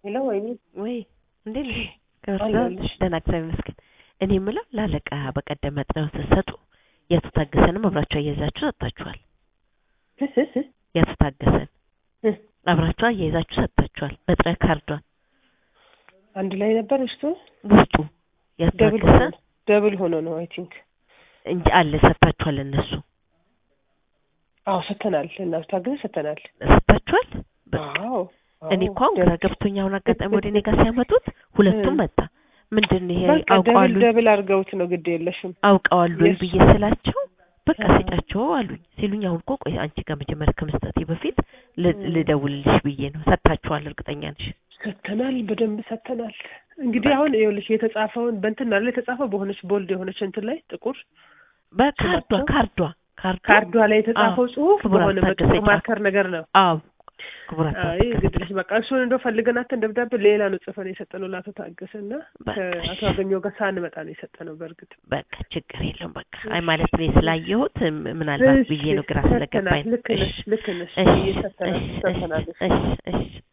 ሄሎ ወይኔ ወይ እንዴት ነሽ? አለሁልሽ። ደህና እግዚአብሔር ይመስገን። እኔ የምለው ላለቃ በቀደም መጥሪያውን ስትሰጡ የአቶ ታገሰንም አብራችሁ አያይዛችሁ ሰጥታችኋል። እህ እህ እህ የአቶ ታገሰን እህ አብራችሁ አያይዛችሁ ሰጥታችኋል። መጥሪያ ካርዷን አንድ ላይ ነበር ውስጡ ውስጡ የአቶ ደብል ታገሰ ሆኖ ደብል ሆኖ ነው አይ ቲንክ እንጂ አለ ሰጥታችኋል። እነሱ አዎ ሰተናል እና ታግዘ ሰተናል ሰጥታችኋል። በቃ አዎ እኔ እኮ አሁን ግራ ገብቶኝ አሁን አጋጣሚ ወደ እኔ ጋር ሲያመጡት ሁለቱም እ። መጣ። ምንድን ነው ይሄ በቃ ደብል አውቀዋሉ ደብል አድርገውት ነው ግድ የለሽም አውቀዋሉ የሱ- ብዬ ስላቸው በቃ አዎ። ስጫቸው አሉኝ ሲሉኝ፣ አሁን እኮ ቆይ አንቺ ጋር መጀመሪያ ከመስጠቴ በፊት ል- እ። ልደውልልሽ ብዬ ነው። ሰጥታችኋል? እርግጠኛ ነሽ? ሰተናል በደንብ ሰተናል እንግዲህ አሁን ይኸውልሽ የተጻፈውን በእንትን አለ የተጻፈው በሆነች ቦልድ የሆነች እንትን ላይ ጥቁር በካርዷ ስማቸው? ካርዷ ካርዷ ካርዷ ላይ የተጻፈው አዎ፣ ጽሁፍ ክቡር በሆነ አቶ በጥቁር ታገሰ ማርከር ነገር ነው አዎ ክቡራት አይ ግድልሽ በቃ እሱን እንደው ፈልገናትን ደብዳቤ ሌላ ነው ጽፈን የሰጠነው ለአቶ ታገሰ እና በቃ ከአቶ አገኘው ጋር ሳንመጣ ነው የሰጠነው በእርግጥ በቃ ችግር የለውም። በቃ አይ ማለት እኔ ስላየሁት ም- ምናልባት ብዬ ነው ግራ እሺ፣ ስለገባኝ ሰጥተናል። ነው። ልክ ነሽ እሺ ልክ ነሽ እሺ ብዬ ሰጥተናል እሺ ሰጥተናል እሺ እሺ